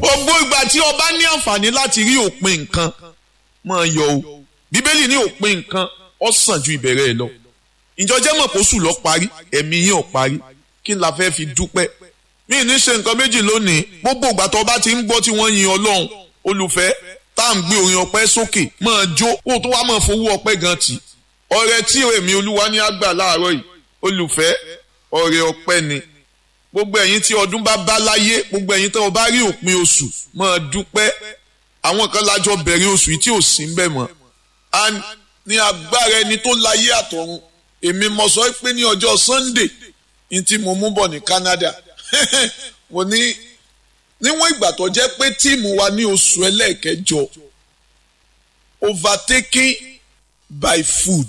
gbogbo ìgbà tí ọba ní àǹfààní láti rí òpin nǹkan máa yọ o bíbélì ní òpin nǹkan ó sàn ju ìbẹ̀rẹ̀ ẹ̀ lọ ìjọjẹ́ mọ̀ kó sùn lọ parí ẹ̀mí yín ò parí kí n la fẹ́ fi dúpẹ́ mí ní ṣe nǹkan méjì lónìí gbogbo ìgbà tó bá ti ń gbọ́ tí wọ́n yin ọlọ́run olùfẹ́ tá à ń gbé orin ọpẹ́ sókè máa jó kó tó wá máa fowó ọpẹ́ gan tì ọrẹ tí èmi olúwa ní àgbà láàárọ̀ yìí olùfẹ́ ọrẹ ọpẹ́ ni gbogbo ẹ̀yin tí ọdún bá bá láyé gbogbo ẹ̀yin tí wọ́n bá rí òpin oṣù máa dúpẹ́ àwọn kan lájọ bẹ̀rẹ̀ oṣù yìí tí ò sí ń bẹ̀ mọ́ and ní agbára ẹni tó láyé àtọ̀run èmi mo sọ pé ní ọjọ́ Sunday ní tí mo mú bọ̀ ní Canada mo ní níwọ̀n ìgbà tó jẹ́ pé tíìmù wa ní oṣù ẹlẹ́ẹ̀kẹjọ overtaking by food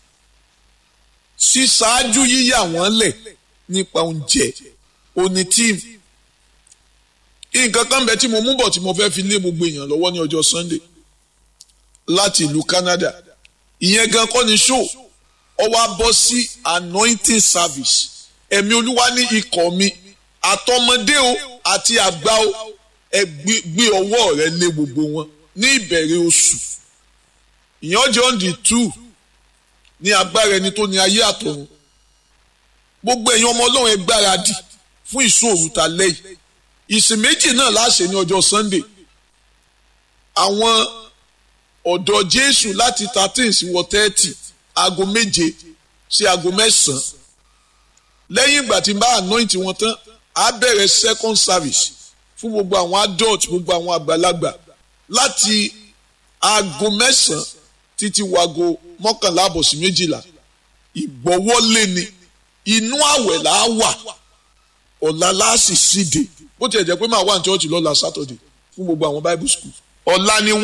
ṣíṣáájú yíyà wọ́n lẹ̀ nípa oúnjẹ òní tíìmù nǹkan kan bẹ tí mo mú bọ̀ tí mo fẹ́ fi lé gbogbo èèyàn lọ́wọ́ ní ọjọ́ Sunday láti ìlú Canada ìyẹn gan kọ́ ni show ọ wá bọ́ sí anointing service ẹ̀mí olúwa ní ikọ̀ mi àtọmọdé o àti àgbà o ẹ gbé ọwọ́ rẹ lé gbogbo wọn ní ìbẹ̀rẹ̀ oṣù ìyẹn jẹ́ on the two ní agbára ẹni tó ní ayé àtọ̀run gbogbo ẹ̀yin ọmọ ọlọ́run ẹ gbáradì fún ìṣòro ta lẹ́yìn ìsìn méjì náà láṣẹ ní ọjọ́ Sunday àwọn ọ̀dọ́ Jésù láti thirteen sí wọ thirty aago méje sí aago mẹ́sàn-án lẹ́yìn ìgbà tí n bá anoint wọn tán á bẹ̀rẹ̀ second service fún gbogbo àwọn adult gbogbo àwọn àgbàlagbà láti aago mẹ́sàn-án títí wago mọ́kànlá àbọ̀ sí méjìlá ìgbọ́wọ́lé ni inú àwẹ̀ là á wà ọ̀la láàsì síde bó tiẹ̀ jẹ́ pé màá wà ní church lọ́la Saturday fún gbogbo àwọn Bible school ọ̀la ni